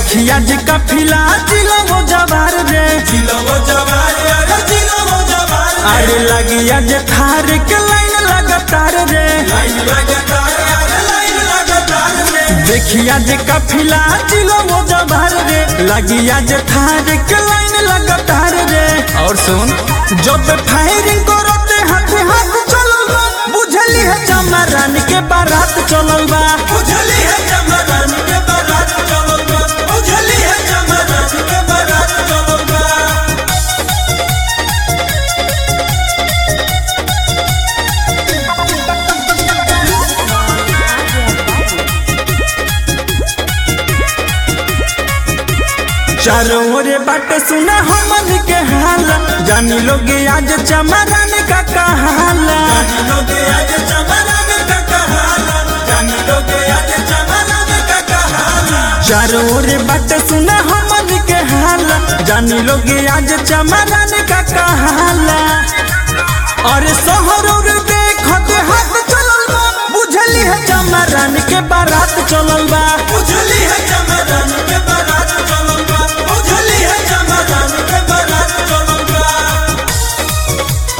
देखिया जी कफिला जिलो जवार रे जिलवो जवार अरे जिलवो जवार अरे लगिया जे थार के लाइन लगातार रे लाइन लगातार अरे लाइन लगातार रे देखिया जे कफिला जिलो जवार रे लगिया जे थार के लाइन लगातार रे और सुन जब फायरिंग करते हाथ हाथ चलल बा बुझली है चमरान के बारात चलल बा उझली है चमरन के बारात चलल बा उझली है चमरन के बारात चलल बा चारों ओरे बाटे सुना हमन के हाल जानी लोग आज चमरान का कहाला जानी लोग आज चमरन का कहाला जानी लोग आज चमरन का कहाला चारों ओरे बाटे सुना हमन के हाल जानी लोग आज चमरान का कहाला और शहर और देखत हाथ चलल बा बुझली है चमरान के बारात चलल बा उझली है चमरन के बारात चलल बा उझली है चमरन के बारात चलल बा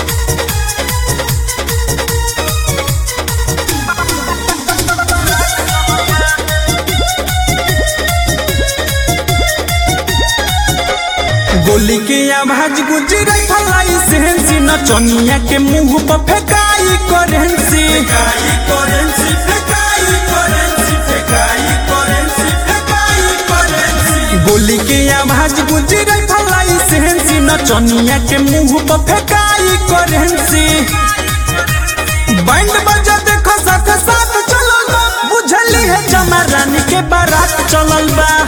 गोली के आवाज गुजराई फलाई सेंसी नचनिया के मुंह पर फेकाई करेंसी फेकाई करेंसी फेकाई करेंसी फेकाई करेंसी फेकाई करेंसी गोली के आवाज गुजराई फलाई सेंसी नचनिया के मुंह पर फेकाई करेंसी बैंड बजा देखो साथ साथ चलल बा बुझली है चमरान के बारात चलल बा